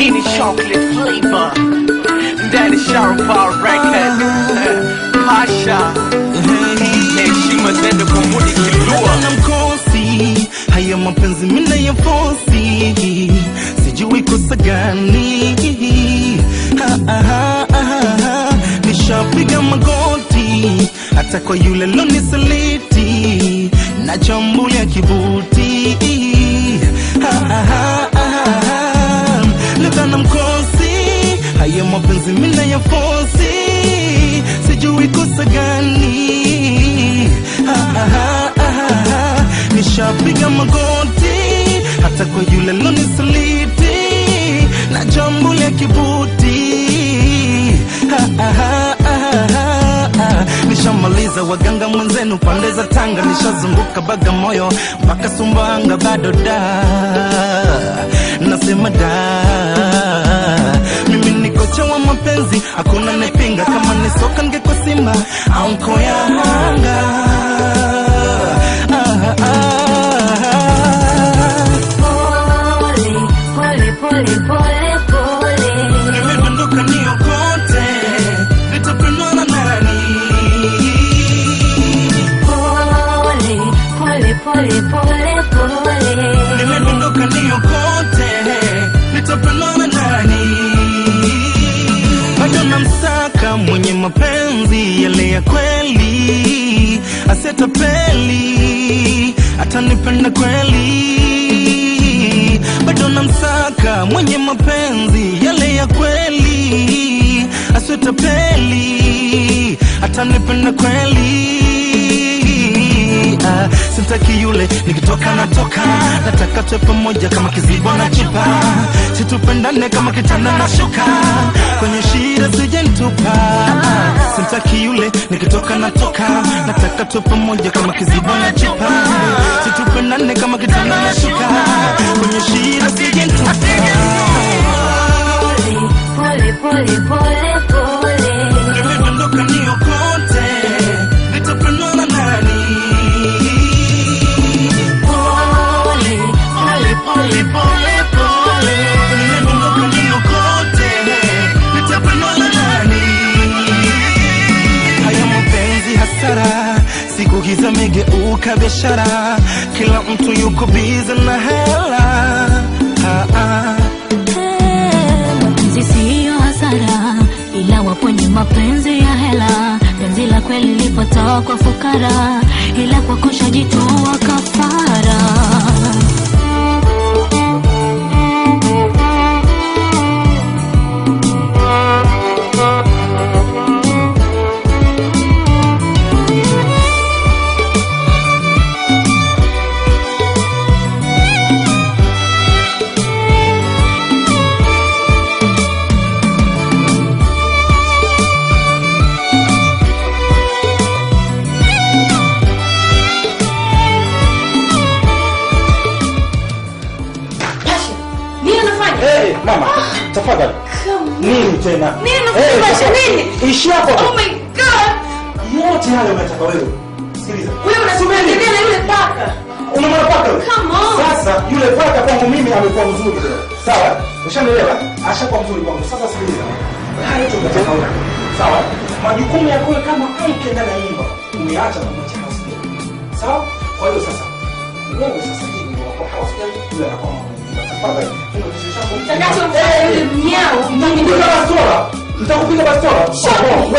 Hii ni chocolate flavor ndani Sharpa record Pasha heshima zende kwa mudi kilua na mkosi haya mapenzi mina ya fosi sijui kosa gani Ha, ha, ha, ha, ha. nishapiga magoti hata kwa yule lonisaliti na chambulia kibuti Ha, ha, ha, ha, ha. leta na mkosi haya mapenzi mina ya fosi sijui kosa gani Ha, ha, ha, ha, ha. nishapiga magoti hata kwa yule lonisaliti na jambo la kibuti Ha, ha, ha, ha, ha, ha. nishamaliza waganga mwenzenu pande za tanga nishazunguka bagamoyo mpaka sumbawanga bado da nasema da mimi ni kocha wa mapenzi hakuna nepinga kama ni soka ngeko simba au nkoya hanga ah, ah, ah. Pole, pole, pole, pole. Nimedondoka niokote, nitapendwa na nani? Pole, pole, pole, pole, pole. Nimedondoka niokote, nitapendwa na nani? Bado namsaka mwenye mapenzi yale ya kweli, asietapeli, atanipenda kweli. Bado namsaka mwenye mapenzi yale ya kweli, asietapeli, atanipenda kweli. Ah, sitaki yule nikitoka natoka, nataka tuwe pamoja kama kizibo na chupa, situpendane kama kitanda na shuka, kwenye shida sijentupa. Ah, sitaki yule nikitoka natoka, nataka tuwe pamoja kama kizibo na chupa, situpendane kama kitanda na shuka, kwenye shida sijentupa. Pole, pole, pole, pole. Nimedondoka niokote, nitapendwa na nani? Pole, pole, pole, pole, pole. Nimedondoka niokote, nitapendwa na nani? Haya mapenzi hasara, siku hizi amegeuka biashara, kila mtu yuko bize na hela. Ah, ah. Eh, Mapenzi siyo hasara, ila wapo ni mapenzi ya hela. Penzi la kweli lipotoka kwa fukara, ila kwa kushajitoa kafara. Pasha, nini unafanya? Hey, mama, tafadhali. Nini tena? Nini unafanya, Eh, Basha, tafadhali. nini? Ishi hapo. Oh my god! Yote hayo unataka wewe. Sikiliza. Wewe unasubiria na yule paka. Unamwona paka yule? Come on. Sasa yule paka kwangu mimi amekuwa mzuri leo. Sawa? Ushanielewa? Ashakuwa mzuri kwangu. Sasa sikiliza. Haya tu unataka wewe. Sawa? Majukumu yako wewe kama mke ndani ya nyumba umeacha kumwacha hospitali. Sawa? Kwa hiyo sasa wewe sasa hivi ndio wako hospitali yule anakuwa mama. Tafadhali. Funga kichwa chako. Nitakachomfanya yule mnyao. Nitakupiga bastola. Nitakupiga bastola. Show me.